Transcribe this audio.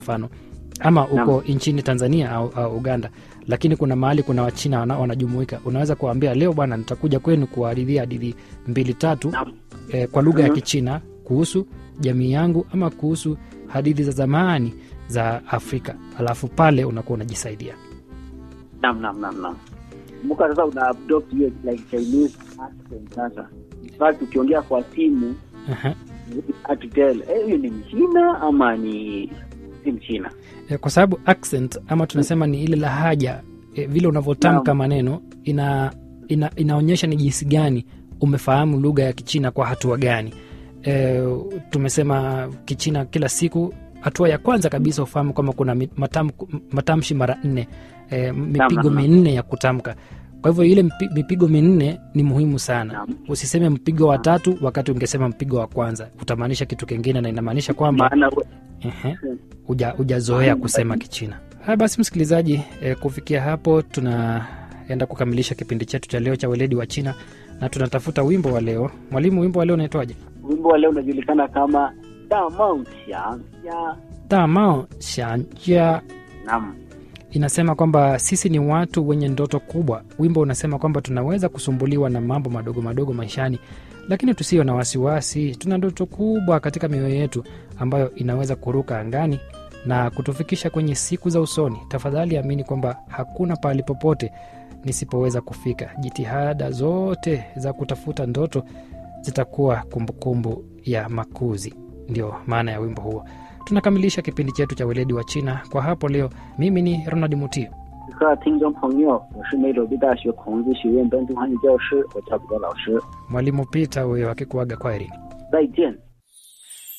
mfano ama uko nchini Tanzania au, au Uganda, lakini kuna mahali kuna Wachina wana- wanajumuika, unaweza kuwaambia leo bwana, nitakuja kwenu kuwahadithia hadithi mbili tatu Naam. eh, kwa lugha ya Mhm. Kichina kuhusu jamii yangu ama kuhusu hadithi za zamani za Afrika, alafu pale unakuwa unajisaidia. Naam, naam, naam, naam. Kumbuka sasa una adopt hiyo like Chinese accent sasa. In fact ukiongea kwa simu Aha. hard to tell eh, huyu ni Mchina ama ni si Mchina. Eh, kwa sababu accent ama tunasema ni ile lahaja eh, vile unavyotamka Naam. maneno ina, ina, inaonyesha ni jinsi gani umefahamu lugha ya Kichina kwa hatua gani. E, tumesema Kichina kila siku, hatua ya kwanza kabisa ufahamu kwamba kuna mi- matam, matamshi mara nne e, mipigo naam. minne ya kutamka. Kwa hivyo ile mpi- mipigo minne ni muhimu sana. Naam. Usiseme mpigo wa tatu wakati ungesema mpigo wa kwanza, utamaanisha kitu kingine, na inamaanisha kwamba Maana we- Ehe, uja hujazoea kusema Kichina. Haya basi, msikilizaji, e, kufikia hapo tunaenda kukamilisha kipindi chetu cha leo cha weledi wa China na tunatafuta wimbo wa leo. Mwalimu, wimbo wa leo unaitwaje? wimbo wa leo unajulikana kama Da Meng Xiang Ya. Damao Xianjia Naam. inasema kwamba sisi ni watu wenye ndoto kubwa. Wimbo unasema kwamba tunaweza kusumbuliwa na mambo madogo madogo maishani, lakini tusio na wasiwasi. Tuna ndoto kubwa katika mioyo yetu ambayo inaweza kuruka angani na kutufikisha kwenye siku za usoni. Tafadhali amini kwamba hakuna pahali popote nisipoweza kufika. Jitihada zote za kutafuta ndoto zitakuwa kumbukumbu ya makuzi. Ndio maana ya wimbo huo. Tunakamilisha kipindi chetu cha weledi wa China kwa hapo leo. Mimi ni Ronald Mutio. 各位听众朋友，我是梅州北大学孔子学院本土汉语教师，我叫彼得老师， Mwalimu Peter huyo akikuaga kwaherini. 再见。